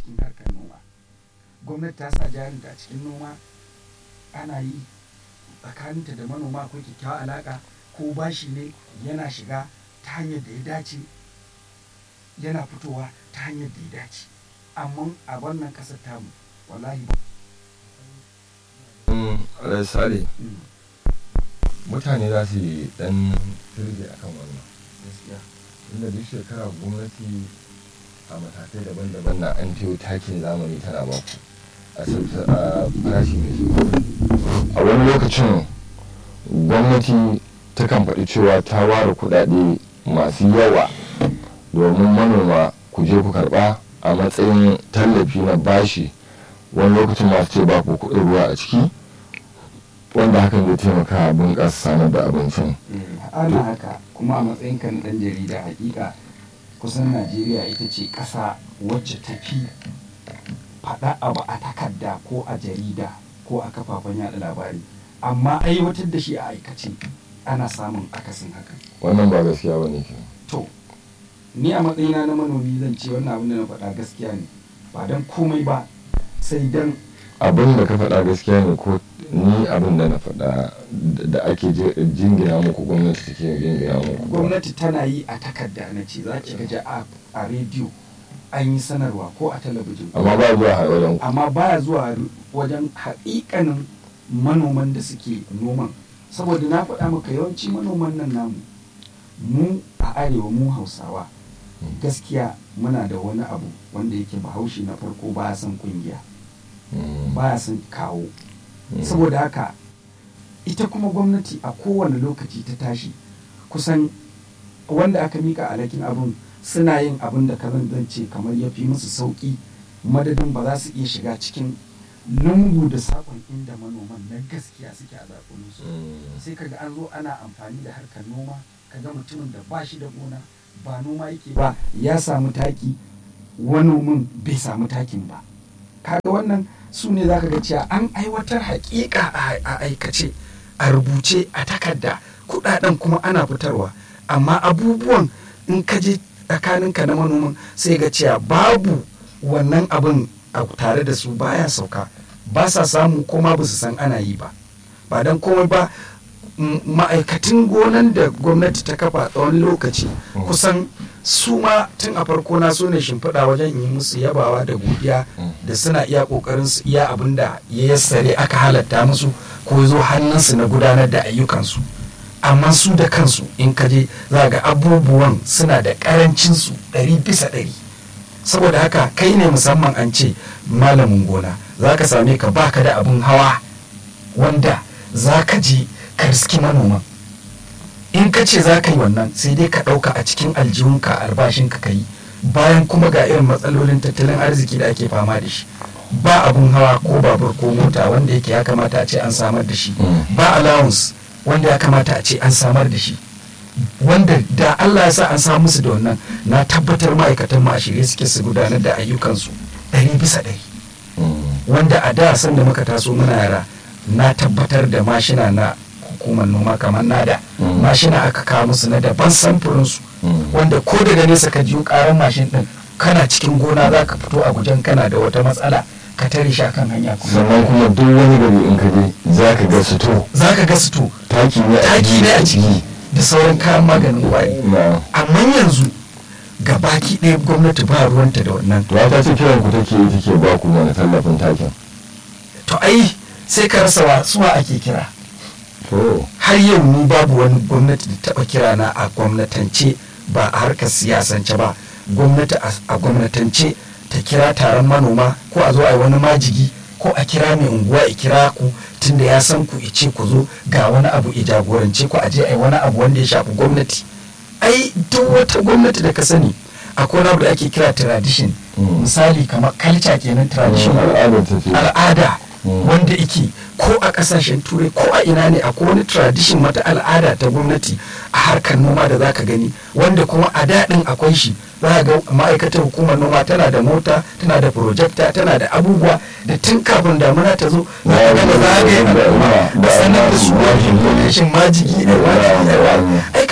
cikin harkar noma gwamnati ta sa jarinta a cikin noma ana yi tsakaninta da manoma akwai kyakkyawar alaƙa ko bashi ne yana shiga ta hanyar da ya dace yana fitowa ta hanyar da ya dace amma a wannan ƙasar tamu wallahi ba sale mutane za su yi dan turbe a kan wannan gaskiya inda duk shekara gwamnati a matakai daban-daban na an tiyo takin zamani tana baku a sauta- a farashi mai sauki a wani lokacin gwamnati takan faɗi cewa ta ware kuɗaɗe masu yawa domin manoma ku je ku karɓa a matsayin tallafi na bashi wani lokacin masu ce ba ku kuɗin ruwa a ciki wanda hakan zai taimaka a bunƙasa samar da abincin ana haka kuma a matsayin kan dan jarida hakika kusan najeriya ita ce ƙasa wacce ta fi faɗa abu a takarda ko a jarida ko a kafafen yada labari amma aiwatar da shi a aikace ana samun akasin haka wannan ba gaskiya ba ne ke to ni a matsayina na manomi zan ce wannan abin da na faɗa gaskiya ne ba don komai ba sai don abin da ka faɗa gaskiya ne ko ni abin da na faɗa da ake je- jingina muku gwamnati take jingina muku gwamnati tana yi a takarda na ce za ki gaji a a rediyo an yi sanarwa ko a talabijin amma ba zuwa har wajen ku amma baya zuwa wajen haƙiƙanin manoman da suke noman saboda na faɗa maka yawanci manoman nan namu mu a arewa mu hausawa gaskiya muna da wani abu wanda yake bahaushe na farko baya son kungiya Mm, baya son kawo mm. saboda haka ita kuma gwamnati a kowane lokaci ta tashi kusan wanda aka mika alhakin abin suna yin abin da kazan zan ce kamar ya fi musu sauƙi madadin ba za su iya shiga cikin lungu da saƙon inda manoman na gaskiya suke a zaɓuninsu Mm. sai kaga an zo ana amfani da harkar noma kaga mutumin da ba shi da gona ba noma yake ba ya samu taki wanomin bai samu takin ba kaga wannan su ne za ka ga cewa an aiwatar hakika a a aikace a rubuce a takarda kudaden kuma ana fitarwa amma abubuwan in ka je tsakaninka na manoman sai ga cewa babu wannan abin a tare da su baya sauka ba sa samu kuma ba su san ana yi ba ba don komai ba m- ma'aikatan gonan da gwamnati ta kafa tsawon lokaci Mm. kusan su ma tun a farko na so ne shimfiɗa wajen yi musu yabawa da godiya Mm. da suna iya ƙoƙarin su iya abin da ya yassare aka halatta musu ko ya zo hannunsu na gudanar da ayyukansu amma su da kansu in ka je za ga abubuwan suna da ƙarancin su ɗari bisa ɗari saboda haka kai ne musamman an ce malamin gona za ka same ka baka da abin hawa wanda za ka je ka riski manoman in ka ce za ka yi wannan sai dai ka ɗauka a cikin aljihunka albashinka ka yi bayan kuma ga irin matsalolin tattalin arziki da ake fama da shi ba abun hawa ko babur ko mota wanda yake ya kamata a ce an samar da shi Mm. ba allowance wanda ya kamata a ce an samar da shi wanda da Allah ya sa an samu musu da wannan na tabbatar ma'aikatan ma a shirye suke su gudanar da ayyukansu ɗari bisa ɗari Mm. wanda a da san da muka taso muna yara na tabbatar da mashina na hukumar noma kamar nada Mm. mashina aka kawo musu na daban samfurinsu Mm. wanda ko daga nesa ka jiyo karan mashin din kana cikin gona za ka fito a gujen kana da wata matsala ka tare shi akan hanya kuma sannan kuma duk wani gari in ka je za ka ga su to za ka ga su to taki ne a taki ne a ciki da sauran kayan maganin kwari na amma yanzu ga baki ɗaya gwamnati ba ruwanta da wannan to ta ce kiran ku take yi take ba ku mana tallafin takin to ai sai ka rasa wa suwa ake kira to har yau ni babu wani gwamnati da taba kira na a gwamnatance ba a harkar siyasance ba gwamnati a- a gwamnatance ta kira taron manoma ko a zo a yi wani majigi ko a kira mai unguwa ya kira ku tunda ya san ku ice ku zo ga wani abu ya jagorance ku a je a yi wani abu wanda ya shafi gwamnati ai duk wata gwamnati da ka sani akwai wani abu da ake kira tradition Mm. misali kamar culture kenan tradition al'adar ta ce al'ada Mm. wanda ike ko a kasashen turai ko a ina ne akwai wani tradition wata al'ada ta gwamnati a harkar noma da zaka gani wanda kuma a daɗin akwai shi za ga ma'aikatar hukumar noma tana da mota tana da projector tana da abubuwa da tun kafin damuna ta zo za ka gama zagaye al'umma da sanar da su wani lokacin majigi da wani da wani ai kaga wani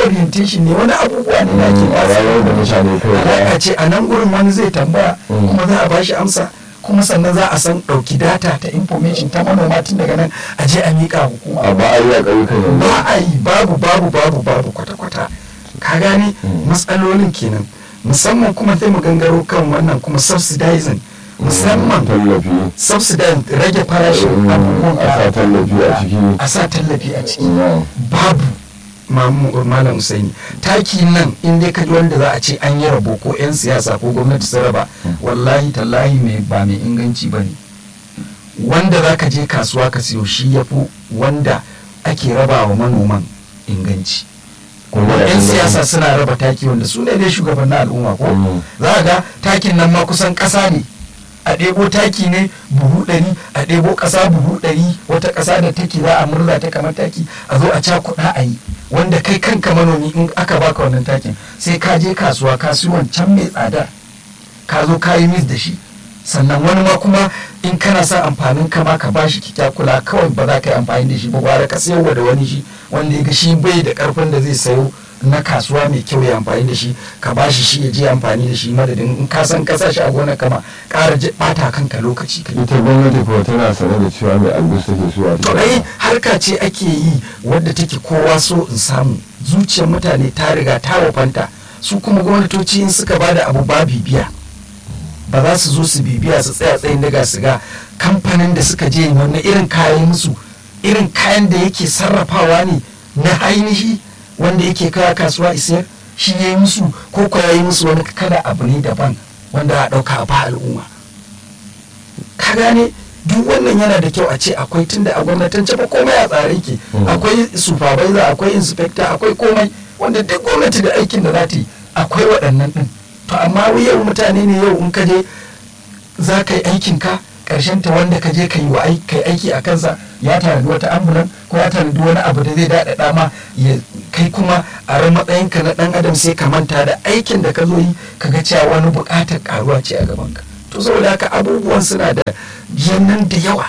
orientation ne wani abubuwa ne da ake Mm, a rayuwar da mutane kai alaƙa da ce a nan gurin wani zai tambaya Mm. kuma za a bashi amsa kuma sannan za a san ɗauki data ta information ta manoma tun daga nan a je a miƙa hukuma a ba a yi a ƙauyukan yanzu ba a yi babu babu babu babu kwata-kwata ka gane Mm. matsalolin kenan musamman kuma sai mu gangaro kan wannan kuma subsidizing musamman tallafi subsidizing rage farashin Mm, abubuwan a sa tallafi a ciki. a sa tallafi a ciki Mm. babu Mamu- malam Usaini taki nan in dai kaji wanda za a ce an yi rabo ko 'yan siyasa ko gwamnati su raba wallahi tallahi mai ba mai inganci ba ne wanda za ka je kasuwa ka siyo shi ya fi wanda ake raba wa manoman inganci Kuma da 'yan inganci. siyasa suna raba taki wanda su ne dai shugabannin al'umma ko Mm. za a ga takin nan ma kusan ƙasa ne a ɗebo taki ne buhu ɗari a ɗebo ƙasa buhu ɗari wata ƙasa da take za a murza ta kamar taki a zo a cakuɗa a yi wanda kai kanka manomi in aka baka wannan takin sai ka je kasuwa ka siyo wancan mai tsada ka zo ka yi mis da shi sannan wani ma kuma in kana son amfanin ka ma ka bashi kula kawai ba za ka yi amfani da shi ba gwara ka sayarwa da wani shi wanda ya ga shi bai da karfin da zai sayo na kasuwa mai kyau ya amfani da shi ka bashi shi ya je amfani da shi madadin in ka san ka sa shi a gonar kama ƙara je bata kanka lokaci kai ita gwamnati kuwa tana sane da cewa mai albus take so a to ai harka ce ake yi wadda take kowa so in samu zuciyar mutane ta riga ta wafanta su kuma gwamnatoci in suka bada abu ba bibiya ba za su zo su bibiya su tsaya tsayin daga su ga kamfanin da suka je wani irin kayan musu irin kayan da yake sarrafawa ne na ainihi wanda yake kawo kasuwa isiyar shi ya yi musu ko ko ya yi musu wani kada abu ne daban wanda a ɗauka a ba al'umma ka gane duk wannan yana da kyau a ce akwai tunda a gwamnatance ba komai a tsare ke Mm. akwai supervisor akwai inspector akwai komai wanda duk gwamnati da aikin da za ta yi akwai waɗannan ɗin to amma yau mutane ne yau in ka je za ka yi aikin ka ƙarshen ta wanda ka je ka yi wa ai- kai aiki a kansa ya tanadi wata ambulan ko ya tanadi wani abu da zai daɗaɗa ma ya kai kuma a ran matsayinka na ɗan adam sai ka manta da aikin da ka zo yi ka ga cewa wani buƙatar ƙaruwa ce a gabanka to saboda haka abubuwan suna da yannan da yawa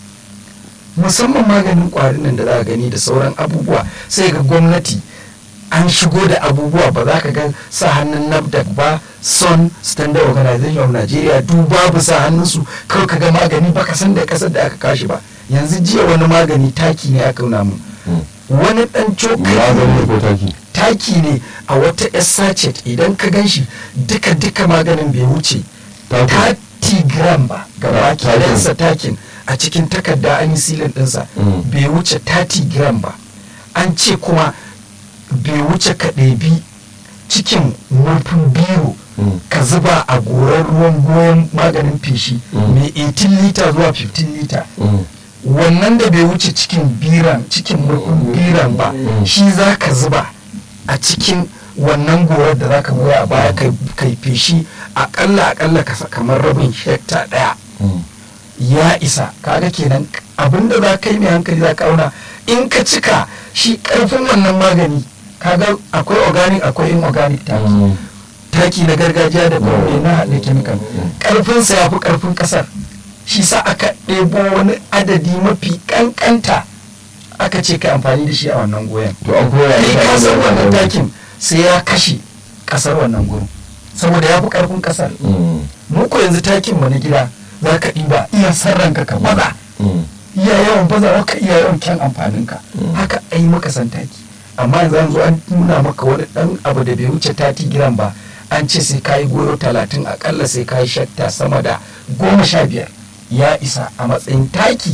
musamman maganin ƙwarin nan da za ka gani da sauran abubuwa sai ga gwamnati an shigo da abubuwa ba za ka ga sa hannun nafdac ba son standard organization of nigeria duk babu sa hannunsu kawai ka ga magani ba ka san da kasar da aka kashi ba yanzu jiya wani magani taki ne aka nuna mu wani dan magani cokali ko taki taki ne a wata yar sachet idan ka gan shi duka duka maganin bai wuce Takin. 30 gram ba gaba Takin. kidansa takin a cikin takarda an yi silin ɗinsa Mm. bai wuce 30 gram ba an ce kuma bai wuce ka ɗebi cikin murfin biro Mm. ka zuba a goran ruwan goyon maganin feshi Mm. mai 18 lita zuwa 15 lita Mm. wannan da bai wuce cikin biran cikin murfin biran ba Mm. shi za ka zuba a cikin wannan gorar da za ka goya a baya kai- kai feshi akalla akalla ka sa kamar rabin hekta ɗaya Mm. ya isa kaga kenan abinda za ka yi mai hankali za ka auna in ka cika shi karfin wannan magani kaga akwai organic akwai inorganic taki Mm. taki na gargajiya da kuma mai na haɗe chemical karfinsa ya fi karfin ƙasar shi sa aka ɗebo wani adadi mafi ƙanƙanta aka ce ka amfani da shi a wannan goyon to an koya kai mutane ka san da wannan wannan. takin sai ya kashe ƙasar wannan gurin saboda ya fi karfin ƙasar Mm. mu ko yanzu takin mu na gida za ka ɗiba iya sarranka ka baza Mm. iya yawan bazawa ka iya yawan kyan amfaninka Mm. haka ai maka san taki amma yanzu an zo an nuna maka wani dan abu da bai wuce tati giram ba an ce sai kayi goyo talatin akalla sai kayi shatta sama da goma sha biyar ya isa a matsayin taki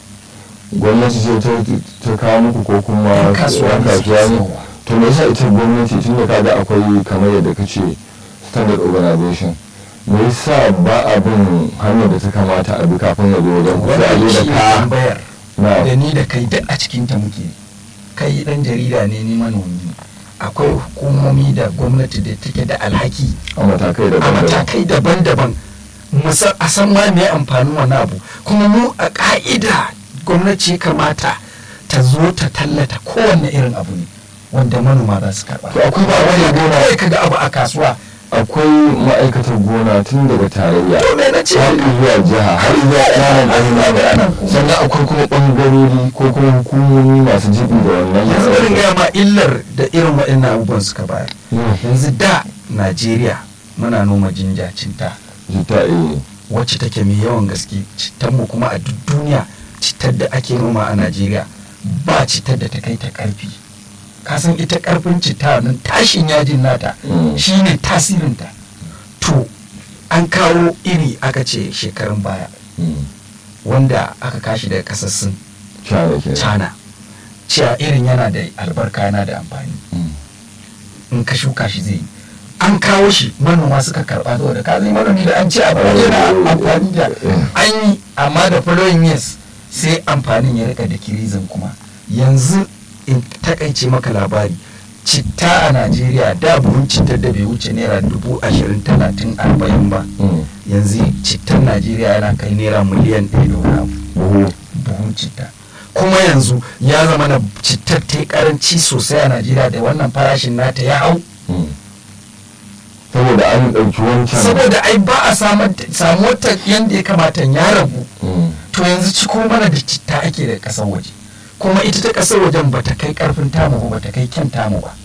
gwamnati ce ta- ta kawo muku ko kuma Yan kasuwa yan ne suke kasuwa ne sayarwa. to me yasa ita gwamnati tun da kaga akwai kamar yadda ka ce standard organization me yasa ba a bin hanyar da ta kamata a bi kafin ya zo wajen ku sai a wannan zo shi da ne ka tambayar na da ni da kai duk a cikin ta muke kai dan jarida ne ni manomi ne. akwai hukumomi da gwamnati da take da alhaki a matakai da a matakai daban-daban musa- a san ma me amfanin wani abu kuma mu a ka'ida gwamnati ya kamata ta zo ta tallata kowanne irin abu ne wanda manoma za su karba To akwai ba wani wani gona- kawai kaga abu a kasuwa akwai ma'aikatar gona tun daga tarayya to me na ce har zuwa jiha har zuwa ƙananan ƙananan sannan akwai kuma ɓangarori ko kuma hukumomi masu jibi da wannan yanzu bari gaya ma illar da irin waɗannan abubuwan suka bayar yanzu da najeriya muna noma jinja cinta jita eh wacce take mai yawan gaske mu kuma a duk duniya citar da ake noma a najeriya ba citar da ta kai ta karfi kasan ita karfin citta nan tashin yajin nata Mm. shine tasirinta to an kawo iri aka ce shekarun baya Mm. wanda aka kashi daga kasar sin China ke china cewa irin yana da albarka yana da amfani in ka shuka shi zai yi an kawo shi manoma suka karba saboda ka zai manomi da an ce abu yana amfani da an yi amma da following years sai amfanin ya rika da kirizin kuma yanzu in takaice maka labari citta a najeriya da buhun cittar da bai wuce naira dubu ashirin talatin arba'in ba yanzu cittar najeriya yana kai naira miliyan ɗaya da wani abu buhu buhun citta kuma yanzu ya zama na cittar ta yi karanci sosai a najeriya da wannan farashin nata ya hau saboda an ɗauki wancan saboda ai ba a samar da- samuwar ta yadda ya kamata ya ragu Mm. to yanzu ciko mana da citta ake da kasar waje kuma ita ta kasar wajen ba ta kai karfin tamu ba ba ta kai kyan tamu ba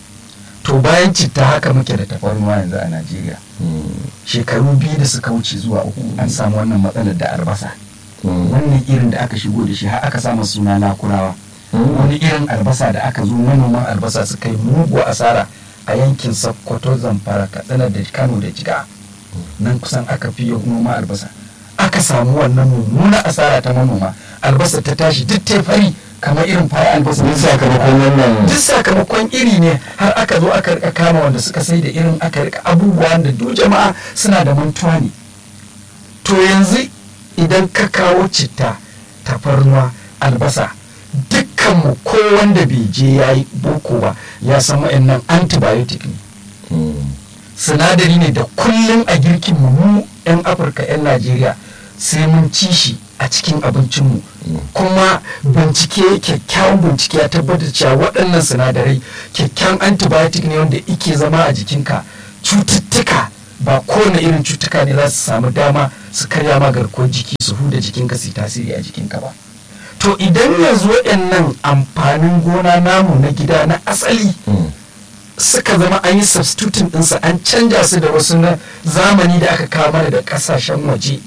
to bayan citta haka muke da tafarnuwa yanzu a najeriya Mm. shekaru biyu da suka wuce zuwa uku an samu wannan matsalar da albasa Mm. wannan irin da aka shigo da shi har aka samu suna lakurawa Mm. wani irin albasa da aka zo manoman albasa suka yi mugu asara a yankin sokoto zamfara katsina da kano da jiga nan kusan aka fi yin noma albasa aka samu wannan mummuna asara ta manoma albasa ta tashi duk ta fari kamar irin fara albasa Duk sakamakon wannan duk sakamakon iri ne har aka zo aka rika kama wanda suka sai da irin aka rika abubuwa da duk jama'a suna da mantuwa ne to yanzu idan ka kawo citta tafarnuwa albasa dukkanmu ko wanda bai je ya yi boko ba ya san wa'annan antibiotic ne Mm. sinadari ne da kullum a girkin mu mu 'yan afirka 'yan najeriya sai mun ci shi a cikin abincinmu Mm. kuma bincike kyakkyawan bincike ya tabbatar cewa waɗannan sinadarai kyakkyawan antibiotic ne wanda ike zama a jikinka cututtuka ba kowane irin cutuka ne za su samu dama su karya ma garkuwar jiki su huda jikinka su yi tasiri a jikinka ba to idan yanzu waɗannan amfanin gona namu na gida na asali Mm. suka zama an yi substituting ɗinsa an canja su da wasu na zamani da aka kawo mana da ƙasashen waje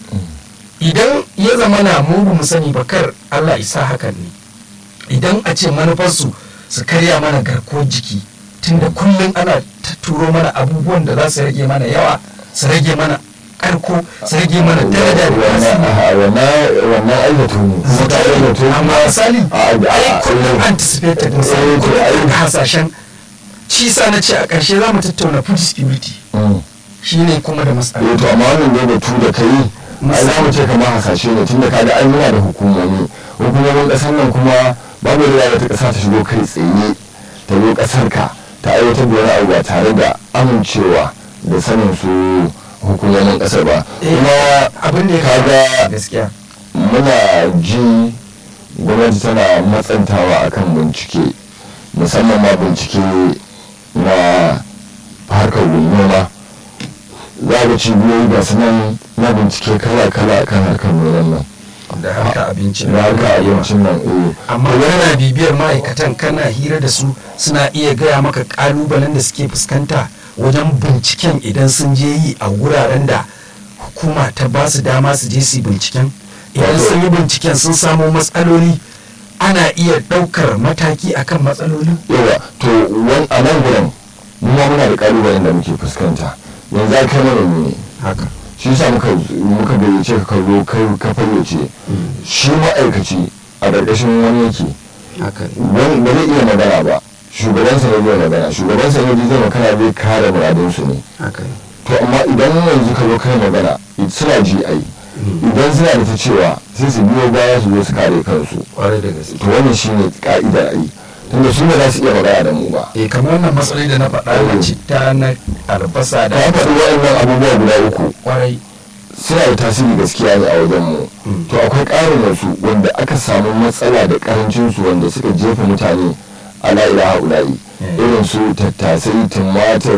idan ya zama na mu ba mu sani ba kar Allah isa hakan ne idan a ce manufarsu su karya mana garkuwar jiki tunda kullum ana ta turo mana abubuwan da za su rage mana yawa su rage mana karko su rage mana daraja da wannan tasiri aha, wannan wannan aikatu ne kuma ta aikatu amma misali a a ai kullum a anticipated Eh, misali to kullum ai- an hasashen shi sa na ce a ƙarshe za mu tattauna food security Mm. shine kuma da matsala eh to amma wannan ne batu da kai ai za mu ce kamar hasashe ne tunda kaga an yana da hukumomi hukumomin kasar nan kuma babu da wata kasa ta shigo kai tsaye ta zo kasar ka ta aiwatar da wani abu ba tare da amincewa da sanin su hukumomin kasar ba kuma abin da ya kaga kaga gaskiya muna ji gwamnati tana matsantawa akan bincike musamman ma bincike na harkar noma za ga cibiyoyi ga su nan na bincike kala-kala kan harkar noman nan da harka abinci na harkar abincin nan eh. amma kana bibiyar ma'aikatan kana hira da su suna iya gaya maka kalubalen da suke fuskanta wajen binciken idan sun je yi a wuraren da hukuma ta ba su dama su je su yi binciken idan Wato- sun yi binciken sun samo matsaloli ana iya ɗaukar mataki akan matsalolin yawa to wani a nan gurin mu ma muna da kalubalen da muke fuskanta yanzu a kai manomi ne haka shi sa muka muka gayyace ka zo kai ka fayyace shi ma'aikaci a ƙarƙashin wani yake haka wani ba zai iya magana ba shugabansa ne zai magana shugabansa ne zai magana zai kare muradinsu ne haka to amma idan yanzu ka zo kai magana suna ji ai idan suna da ta cewa sai su biyo baya su zo su kare kansu kwarai da gaske to wannan shine ka'idar ai tunda su ba za su iya magana da mu ba eh kamar wannan matsaloli da na faɗa na citta na albasa da ta faɗi waɗannan abubuwa guda uku kwarai suna da tasiri gaskiya ne a wajen mu Mm. to akwai ƙarin wasu wanda aka samu matsala da ƙarancin su wanda suka jefa mutane ala ilaha ula'i Mm. irin su tattasai tumatir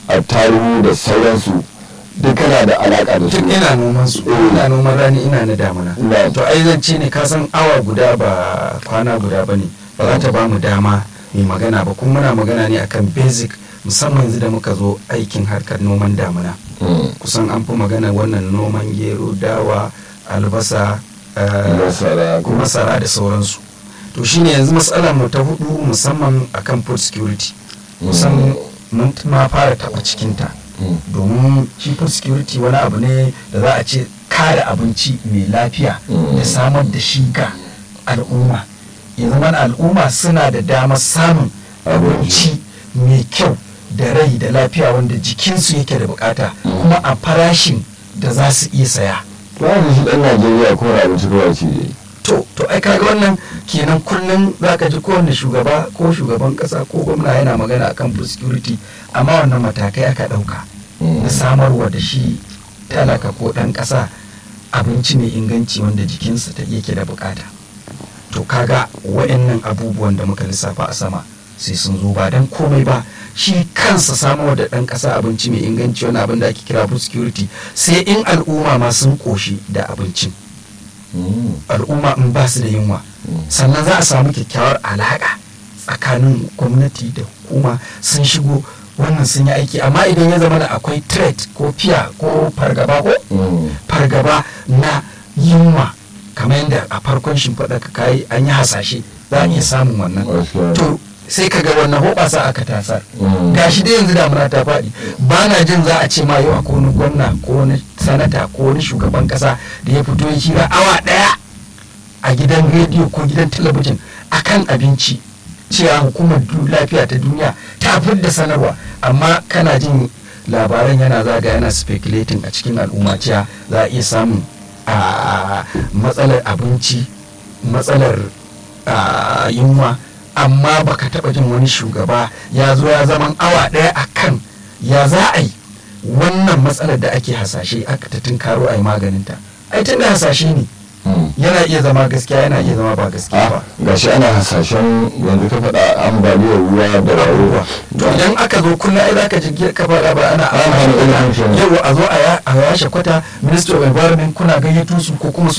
attaruhu da sauransu duk kana da alaka da su duk ina noman su ina noman rani ina na damuna Na'am. to ai zan ce ne ka san awa guda ba kwana guda ba ne ba za ta ba mu dama mai magana ba kuma muna magana ne akan basic musamman yanzu da muka zo aikin harkar noman damuna Mm. kusan an fi magana wannan noman gero dawa albasa eh, Masara, ko masara da sauransu to shine yanzu matsalar mu ta hudu musamman akan food security kusan mun ma fara taba cikinta Mm. domin shi food security wani abu ne da za a ce kare abinci mai lafiya Mm. da samar da shi ga al'umma ya zama al'umma suna da damar samun abinci mai kyau da rai da lafiya wanda jikinsu yake da bukata kuma a farashin da za su iya saya ba da shi dan najeriya ko na abinci kawai ce ne to to ai kaga wannan kenan kullum zaka ji kowanne shugaba ko shugaban kasa ko gwamna yana magana akan food security amma wannan matakai aka dauka Mm. na samarwa da shi talaka ko dan kasa abinci mai inganci wanda jikinsa ta yake da bukata to kaga wa'annan abubuwan da muka lissafa a sama sai sun zo ba dan komai ba shi kansa samarwa da dan kasa abinci mai inganci wani abin da ake kira food security sai in al'umma ma sun koshi da abincin Mm. al'umma in ba su da yunwa Mm. sannan za a samu kyakkyawar alaƙa tsakanin gwamnati da hukuma sun shigo wannan sun yi aiki amma idan ya zama da akwai threat ko fiya ko fargaba ko Mm. fargaba na yunwa kamar yadda a farkon shimfiɗa ka kayi an yi hasashe za a iya samun wannan Gaskiya. to sai ka ga wannan hoɓasa aka tasar Mm. gashi dai yanzu damuna ta faɗi ba na jin za a ce ma yau akwai wani gwamna ko wani sanata ko wani shugaban ƙasa da ya fito ya hira awa ɗaya a gidan rediyo ko gidan talabijin akan abinci cewa hukumar du- lafiya ta duniya ta da sanarwa amma kana jin labaran yana zaga yana speculating a cikin al'umma cewa za a iya samun a matsalar abinci matsalar a, yunwa amma baka taba jin wani shugaba ya zo ya zaman awa daya akan ya za a yi wannan matsalar da ake hasashe aka ta tunkaro a yi maganinta ai tun da hasashe ne Mm. yana iya zama gaskiya yana iya zama ba gaskiya ba Ah, gashi ana hasashen yanzu ka faɗa ambaliyar ruwa da rayuwa to idan aka zo kullum ai zaka ji ka faɗa ba ana An hana ilimin shi. yau a zo a ya- a yashe kwata ministry of environment kuna gayyato su ko kuma su